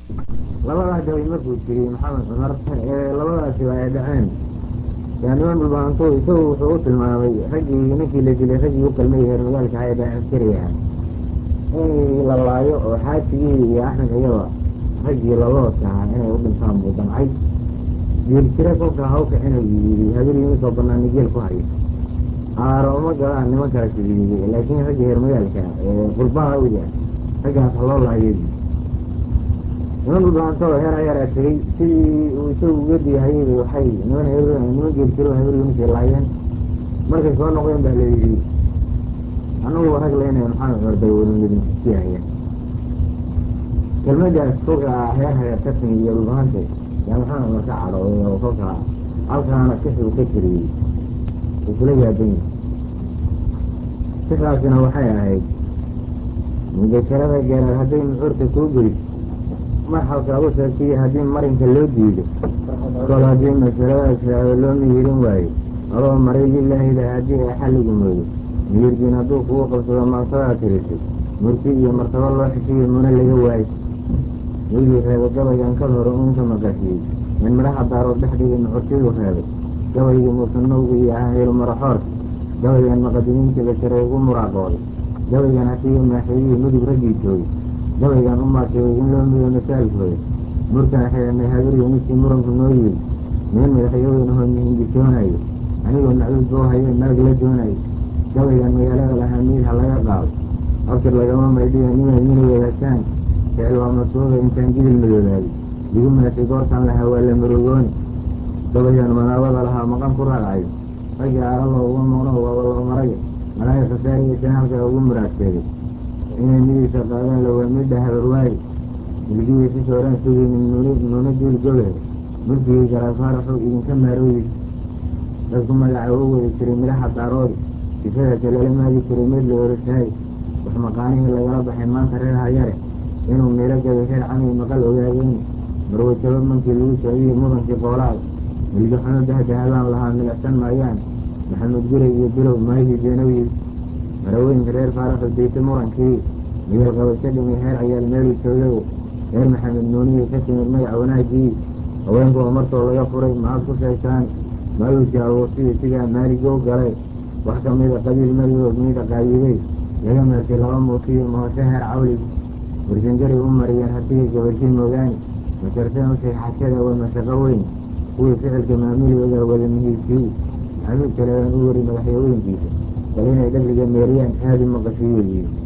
labadaa gabay markuu tiriyey maxamed cumar labadaasiba ay dhaceen yaa niman dhulbaanto isagu wuxuu u tilmaamay raggii ninkii la dilay raggii u qalmay reer magaalka ahay baa askariyaha in la laayo oo xaasigii iyo axmed iyaba raggii laloodka ahaa inay u dhintaan buu damcay geeljire kolka hawka inuu yidhi habeenii soo banaana geel ku hayo aaro uma galaan niman kala sidiiyey laakiin ragga reer magaalka ee qurbaha uya raggaas haloo laayay niman dhulbaantoo heer ayaraa tegey sidii uu isagu uga diyahayay waxay niman niman geeljiro habeenii laayeen markay soo noqdeen baa la yidhi annagu rag leynaya maxamed cumar daywalnidinsiyaaya kelmadaas kolka heer haga ka timi iyo dhulbaante yaa maxamed cumar ka cadhooday oo kolka halkaana sixi uu ka tiriyey uu kula yaaban yahay sixdaasina waxay ahayd mudakarada geeraad hadday muxuurka kuu geyso marxalka u sheegtay haddii marinka loo diido kol haddii masaladaas shaado loo mihirin waayo adoo maray lilaahida haddii ay xalligu moodo miyirdiin hadduu kugu qabsado maansadaa tirisay murti iyo martabo loo xishiyo muna laga waayo wigii reebay gabaygan kal hore uunka maqashiyey in midhaha daarood dhexdhigay muxurtiduu reebay gabaygii muusanowga iyo ahaylu maraxoorka gabaygan maqadimiinta basharay ugu muraaqooday gabaygan hasiiyo maaxeeyihii mudug raggii joogay gabaygan u maasheegay in loo mido masaalkooda murkaan xidhanay habariyo ninkii muranku noo yiri meel madaxyaweynaho mihingisoonayo anigoo macduud boo haye naag la doonayo gabaygan magaalada lahaa miid ha laga qaado abtir lagama maydhiya nimay mina wadaagtaan ficil waa masuuga intaan gidil madoobaaday igu maashay goortaan lahaa waa la maroogooni gabaygan manaabada lahaa maqan ku raacay raggii aaralo uga muuqno waaba loo maraya malaahi khasaariya janaalka ugu muraadseegay inay midiisa qaadaan lawaa midha habarwaaye milgihii si sooraan sugaynin nuuna duul gobehe mulkigii garaafaaraxuu idinka maarooyey dadku magaca u wadi jiray midhaha daaroodi sifada kalala maagi jiray mid la oroshahay wax maqaanihii lagala baxay maanta reer hayare inuu miilo gabay reer camay maqal ogaageeni marwajabo mankii lagu socdiyey mudankii qoolaada milgi xumo dahdahabaan lahaa milicsan maayaan maxamed guray iyo bilow maahii beenowyi maraweynka reer faaraxu dayta murankii miyal qabasho dhimay heer ayaal meeluu joogago reer maxamed nuuniyey ka timid magac wanaagii haweenku oo martoo laga furay maxaad ku sheegtaan maaluusi awoosiyo sidaa maaligoo galay wax ka mida qabiil marigood miida qaayibey laga meeshay laba muusiyo mahosho heer cawlig warsangaray u mariyeen hasigay gabarshii moogaani masharteen ushay xashada waa mashaqo weyn kuwii ficilka maamulooda wada mihiibkii xamiid kaleedan u wari madaxyaweynkiisa bal inay dhabliga meeriyaan aadi maqashiyeediyo